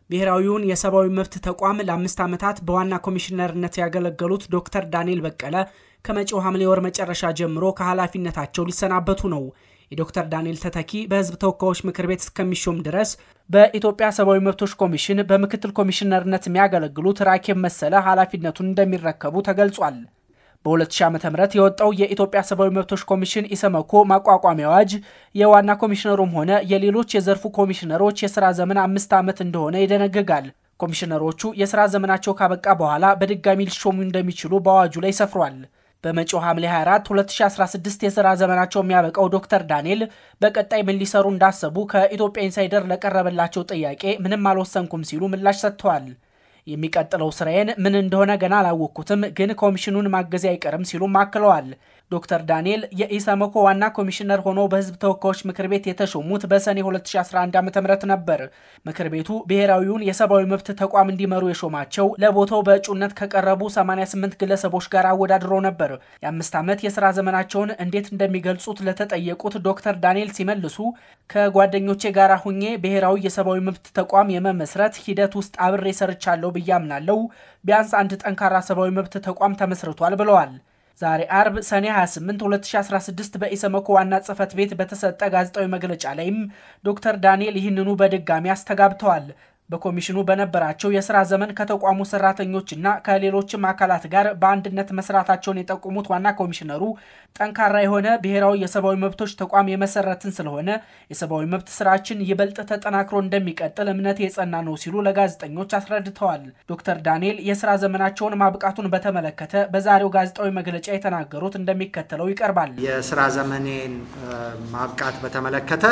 ብሔራዊውን የሰብአዊ መብት ተቋም ለአምስት ዓመታት በዋና ኮሚሽነርነት ያገለገሉት ዶክተር ዳንኤል በቀለ ከመጪው ሐምሌ ወር መጨረሻ ጀምሮ ከኃላፊነታቸው ሊሰናበቱ ነው። የዶክተር ዳንኤል ተተኪ በሕዝብ ተወካዮች ምክር ቤት እስከሚሾም ድረስ በኢትዮጵያ ሰብአዊ መብቶች ኮሚሽን በምክትል ኮሚሽነርነት የሚያገለግሉት ራኬብ መሰለ ኃላፊነቱን እንደሚረከቡ ተገልጿል። በ2000 ዓ ም የወጣው የኢትዮጵያ ሰብአዊ መብቶች ኮሚሽን ኢሰመኮ ማቋቋሚያ አዋጅ የዋና ኮሚሽነሩም ሆነ የሌሎች የዘርፉ ኮሚሽነሮች የሥራ ዘመን አምስት ዓመት እንደሆነ ይደነግጋል። ኮሚሽነሮቹ የሥራ ዘመናቸው ካበቃ በኋላ በድጋሚ ሊሾሙ እንደሚችሉ በአዋጁ ላይ ሰፍሯል። በመጪው ሐምሌ 24 2016 የሥራ ዘመናቸው የሚያበቃው ዶክተር ዳንኤል በቀጣይ ምን ሊሰሩ እንዳሰቡ ከኢትዮጵያ ኢንሳይደር ለቀረበላቸው ጥያቄ ምንም አልወሰንኩም ሲሉ ምላሽ ሰጥተዋል። የሚቀጥለው ስራዬን ምን እንደሆነ ገና አላወቅኩትም፣ ግን ኮሚሽኑን ማገዝ አይቀርም ሲሉም አክለዋል። ዶክተር ዳንኤል የኢሰመኮ ዋና ኮሚሽነር ሆኖ በሕዝብ ተወካዮች ምክር ቤት የተሾሙት በሰኔ 2011 ዓ ም ነበር። ምክር ቤቱ ብሔራዊውን የሰብአዊ መብት ተቋም እንዲመሩ የሾማቸው ለቦታው በእጩነት ከቀረቡ 88 ግለሰቦች ጋር አወዳድሮ ነበር። የአምስት ዓመት የሥራ ዘመናቸውን እንዴት እንደሚገልጹት ለተጠየቁት ዶክተር ዳንኤል ሲመልሱ ከጓደኞቼ ጋር ሁኜ ብሔራዊ የሰብአዊ መብት ተቋም የመመስረት ሂደት ውስጥ አብሬ ሰርቻለሁ ብዬ አምናለሁ። ቢያንስ አንድ ጠንካራ ሰብአዊ መብት ተቋም ተመስርቷል ብለዋል። ዛሬ አርብ ሰኔ 28 2016 በኢሰመኮ ዋና ጽሕፈት ቤት በተሰጠ ጋዜጣዊ መግለጫ ላይም ዶክተር ዳንኤል ይህንኑ በድጋሚ አስተጋብተዋል። በኮሚሽኑ በነበራቸው የሥራ ዘመን ከተቋሙ ሰራተኞችና ከሌሎችም አካላት ጋር በአንድነት መስራታቸውን የጠቆሙት ዋና ኮሚሽነሩ ጠንካራ የሆነ ብሔራዊ የሰብአዊ መብቶች ተቋም የመሰረትን ስለሆነ የሰብአዊ መብት ስራችን ይበልጥ ተጠናክሮ እንደሚቀጥል እምነት የጸና ነው ሲሉ ለጋዜጠኞች አስረድተዋል። ዶክተር ዳንኤል የሥራ ዘመናቸውን ማብቃቱን በተመለከተ በዛሬው ጋዜጣዊ መግለጫ የተናገሩት እንደሚከተለው ይቀርባል። የሥራ ዘመኔን ማብቃት በተመለከተ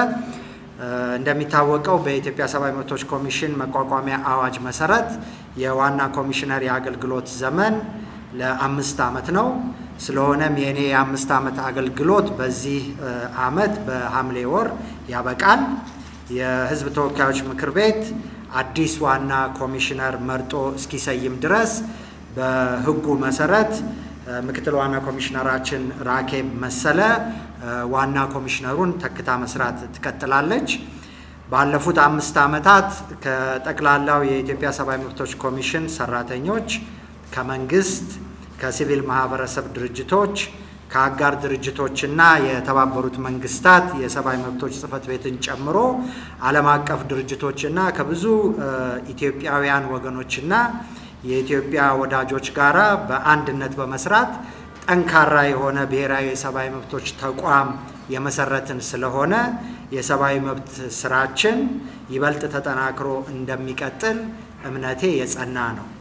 እንደሚታወቀው በኢትዮጵያ ሰብአዊ መብቶች ኮሚሽን መቋቋሚያ አዋጅ መሰረት የዋና ኮሚሽነር የአገልግሎት ዘመን ለአምስት ዓመት ነው። ስለሆነም የእኔ የአምስት ዓመት አገልግሎት በዚህ ዓመት በሐምሌ ወር ያበቃል። የሕዝብ ተወካዮች ምክር ቤት አዲስ ዋና ኮሚሽነር መርጦ እስኪሰይም ድረስ በሕጉ መሰረት ምክትል ዋና ኮሚሽነራችን ራኬብ መሰለ ዋና ኮሚሽነሩን ተክታ መስራት ትቀጥላለች። ባለፉት አምስት ዓመታት ከጠቅላላው የኢትዮጵያ ሰብአዊ መብቶች ኮሚሽን ሰራተኞች፣ ከመንግስት፣ ከሲቪል ማህበረሰብ ድርጅቶች፣ ከአጋር ድርጅቶችና የተባበሩት መንግስታት የሰብአዊ መብቶች ጽሕፈት ቤትን ጨምሮ ዓለም አቀፍ ድርጅቶችና ከብዙ ኢትዮጵያውያን ወገኖችና የኢትዮጵያ ወዳጆች ጋራ በአንድነት በመስራት ጠንካራ የሆነ ብሔራዊ የሰብአዊ መብቶች ተቋም የመሰረትን ስለሆነ የሰብአዊ መብት ስራችን ይበልጥ ተጠናክሮ እንደሚቀጥል እምነቴ የጸና ነው።